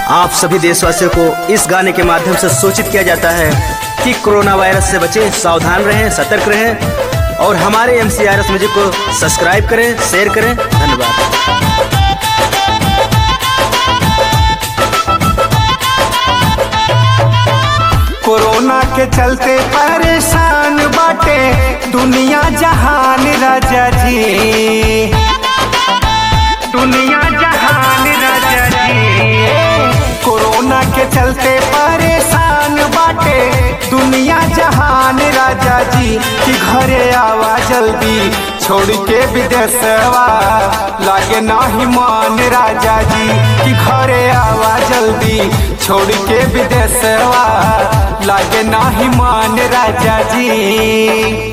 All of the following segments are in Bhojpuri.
आप सभी देशवासियों को इस गाने के माध्यम से सूचित किया जाता है कि कोरोना वायरस से बचें सावधान रहें सतर्क रहें और हमारे M C R S music को सब्सक्राइब करें शेयर करें धन्यवाद कोरोना के चलते परेशान बाटे दुनिया जहान राजा जी दुनिया जहान राजा जी कोरोना के चलते परेशान बाटे दुनिया जहान राजा जी कि घरे आवा जल्दी छोड़ के विदेशवा लागे नाही मान राजा जी कि घरे आवा जल्दी छोड़ के विदेशवा लागे नाही मान राजा जी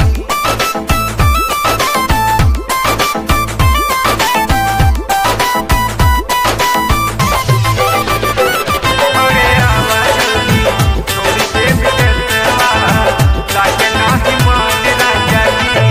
घरे आवा जल्दी छोड़ के विदेशवा लागे नाही मान राजा जी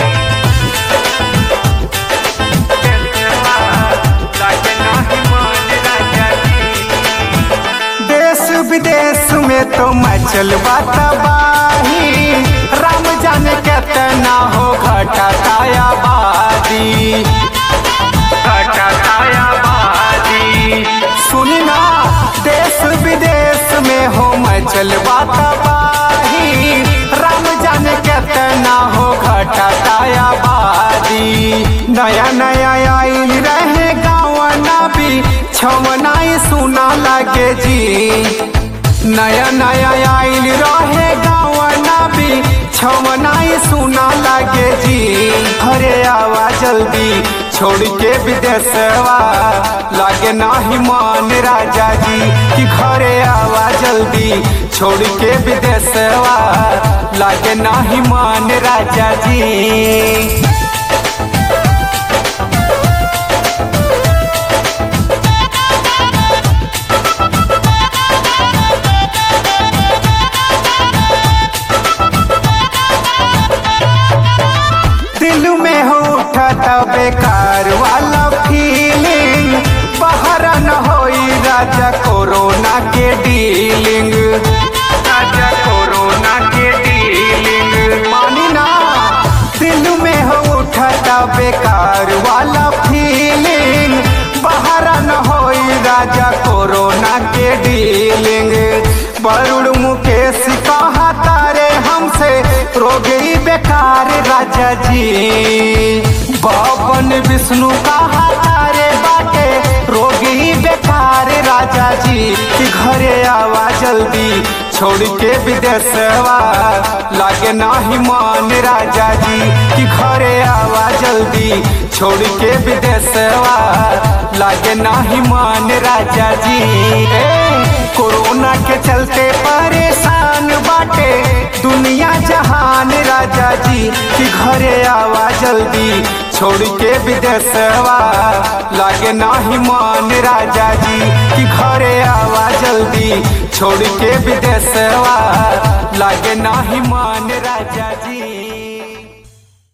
देश विदेश में तो मचल तबाही राम जाने कितना हो घटा काया बादी घटा काया बादी सुनी ना देश विदेश में हो मचल तबाही राम जाने कितना हो घटा काया बादी नया नया आइल रहे गाँव भी छमनाई सुना लगे जी नया नया आइल रहे गाँव भी छमनाई सुना लगे जी घरे आवा जल्दी छोड़ के विदेशवा लागे नाही मान राजा जी कि घरे आवा जल्दी छोड़ के विदेशवा लागे नाही मान राजा जी दिल में हो उठा बेकार वाला फीलिंग बाहर न होई राजा कोरोना के डीलिंग राजा कोरोना के डीलिंग मानी ना दिल में हो उठा बेकार वाला फीलिंग बाहर न होई राजा कोरोना के डीलिंग बरुड़ मुकेश कहा तारे हमसे रोगी बेकार राजा जी बाबन विष्णु कहा तारे बाटे रोगी बेकार राजा जी कि घरे आवा जल्दी छोड़ के विदेशवा लागे नाही मान राजा जी कि घरे आवा जल्दी छोड़ के विदेशवा लागे नाही मान राजा जी ए, कोरोना के चलते परेशान बाटे दुनिया जहान राजा जी कि घरे आवा जल्दी छोड़ के विदेशवा लागे नाही मान राजा जी कि घरे आवा जल्दी छोड़ के विदेशवा लागे नाही मान राजा जी